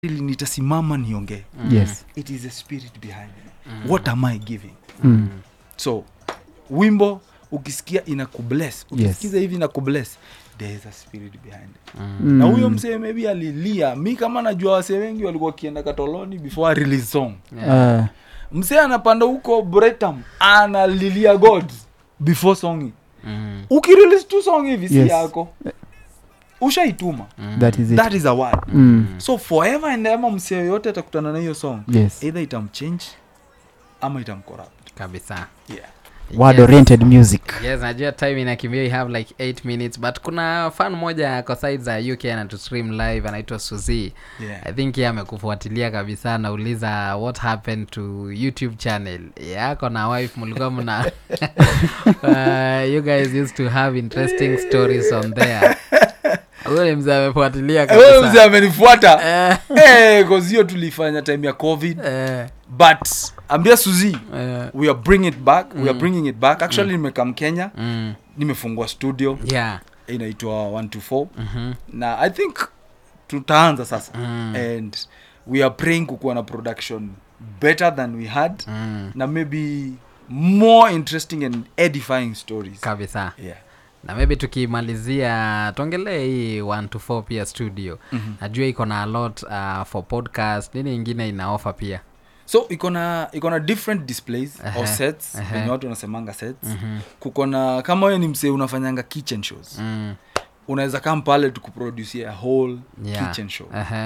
ili nitasimama niongee yes it is a spirit behind it what am i giving mm. so wimbo ukisikia ina kubless ukisikiza hivi ina kubless there is a spirit behind it Mm. na huyo msee maybe alilia mi kama najua wasee wengi walikuwa wakienda katoloni before a release song Ah, msee anapanda huko bretam analilia god before song Mm. ukirelease tu song hivi si Yes. yako ushaituma that is it that is a word mm. so forever and ever msee yoyote atakutana na hiyo song yes either itamchange ama itamcorrupt kabisa yeah. word Yes. oriented music yes najua time inakimbia we have like 8 minutes but kuna fan moja kwa side za uk anatu stream live anaitwa suzi Yeah. i think ye amekufuatilia kabisa anauliza what happened to youtube channel yako na wife mlikuwa mna uh, you guys used to have interesting stories on there huyo ni mzee amefuatilia Wewe mzee kabisa amenifuata Eh, Eh, 'cause hiyo tulifanya time ya covid eh, but ambia suzi eh, we are bringing it back we are bringing it back actually nimekam kenya mm, nimefungua studio yeah inaitwa 124 mhm, na i think tutaanza sasa Mm. and we are praying kukuwa na production better than we had mm, na maybe more interesting and edifying stories kabisa yeah. na maybe tukimalizia tuongelee hii 1 to 4 pia studio Mhm. najua iko na a lot uh, for podcast nini ingine ina offer pia so iko na iko na different displays Ehe, or sets ehe. venye watu wanasemanga sets Mhm, kuko na kama wewe ni msee unafanyanga kitchen shows mm, unaweza kam pale tukuproducia a whole yeah, kitchen show ehe,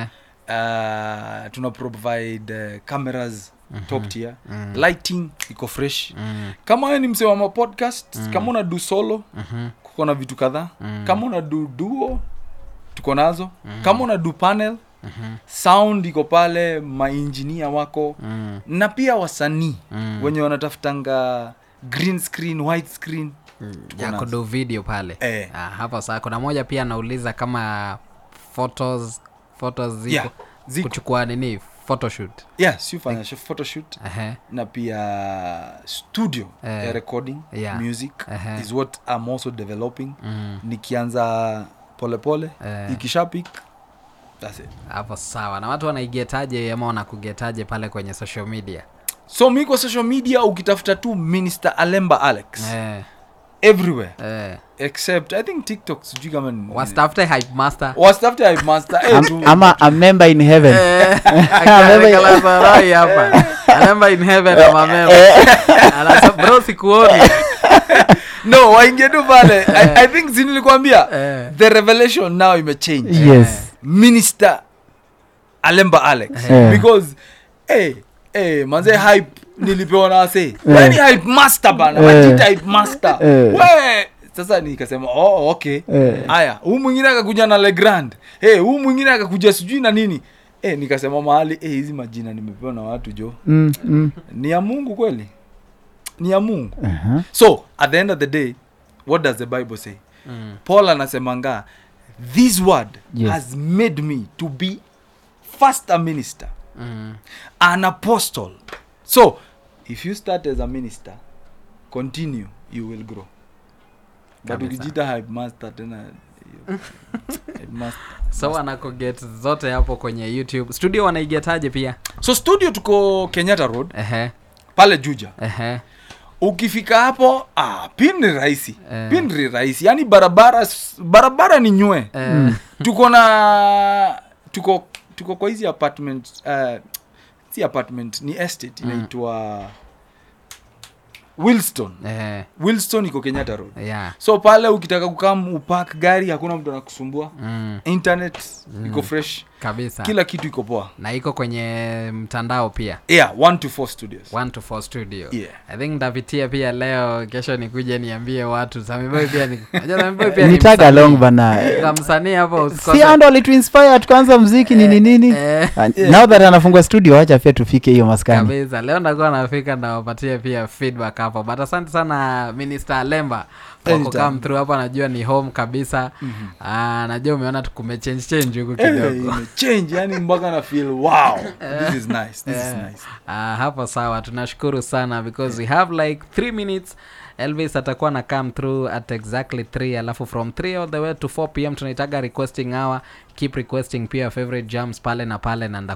uh, tuna provide uh, cameras top tier mm, lighting iko fresh mm, kama wewe ni msee wa mapodcast kama una du solo mhm, kuko na vitu kadhaa Mm. kama una du duo tuko nazo kama una du panel mhm, sound iko pale mainjinia wako mm, na pia wasanii mm. wenye wanatafutanga green screen white screen Tuko ya nazo. kudu video pale Eh. ah, hapo saa kuna moja pia anauliza kama photos photos ziko Yeah, ziko. kuchukua nini photoshoot yeah si ufanya sh- photoshoot Ehe, na pia studio Eh. ya recording Yeah. music Ehe. is what I'm also developing mm, nikianza polepole Eh. ikishapik that's it hapo sawa na watu wanaigetaje ama wanakugetaje pale kwenye social media so mi kwa social media ukitafuta tu minister alemba alex eh, everywhere eh. except i think tiktok sijui kama ni- wastafute hype master wastafute hype master eh, tu- Am, ama a member in heaven Eh, akiangalia Sarai hapa alemba in heaven ama member Anasema, bro sikuoni no waingie tu pale I, i think zinilikwambia Eh. the revelation now imechange yes minister alemba alex Eh. because hey, hey, manze hype nilipewa na wase Eh. weni hype master bana Eh. wajita hype master Eh. we sasa nikasema oh, okay Eh. haya huu mwingine akakuja na legrand hey, huu mwingine akakuja sijui na nini hey, nikasema mahali hey, hizi majina nimepewa na watu jo mm, mm. ni ya mungu kweli ni ya mungu Uh-huh. so at the end of the day what does the bible say Mm, paul anasemanga this word Yes. has made me to be first a minister mm. an apostle so if you start as a minister continue you will grow but Kabisa. ukijita hype master tena you- hype master. so wanakoget zote hapo kwenye youtube studio wanaigetaje pia so studio tuko kenyatta road ehe pale juja ehe ukifika hapo ah, pin ni rahisi Eh. pin ni rahisi yaani barabara barabara ni nywe eh, tuko na tuko tuko kwa hizi apartment uh, si apartment ni estate inaitwa wilston eh, wilston iko kenyatta road yeah so pale ukitaka kukam upak gari hakuna mtu anakusumbua mm, internet iko fresh kabisa kila kitu iko poa na iko kwenye mtandao pia yeah one to four studios 1 to 4 studio Yeah. i think ntapitia pia leo kesho nikuje niambie watu samiboy pia ni Unajua Samiboy pia ni nitaga msanii. long bana Kwa msanii hapo si usikose ando alituinspire tukaanza mziki nini nini eh, And now that anafungua studio wacha pia tufike hiyo maskani kabisa leo ndakuwa nafika nawapatie pia feedback hapo but asante sana minister lemba kwa Anytime. kukam through hapa najua ni home kabisa Ah, najua umeona tukumechange change huku Eh, kidogo imechange yani mpaka na feel wow this is nice this is Eh. nice Ah, hapo sawa tunashukuru sana because we have like three minutes elvis atakuwa na come through at exactly 3 alafu from 3 all the way to 4 pm tunaitaga requesting hour keep requesting pia your favorite jams pale na pale na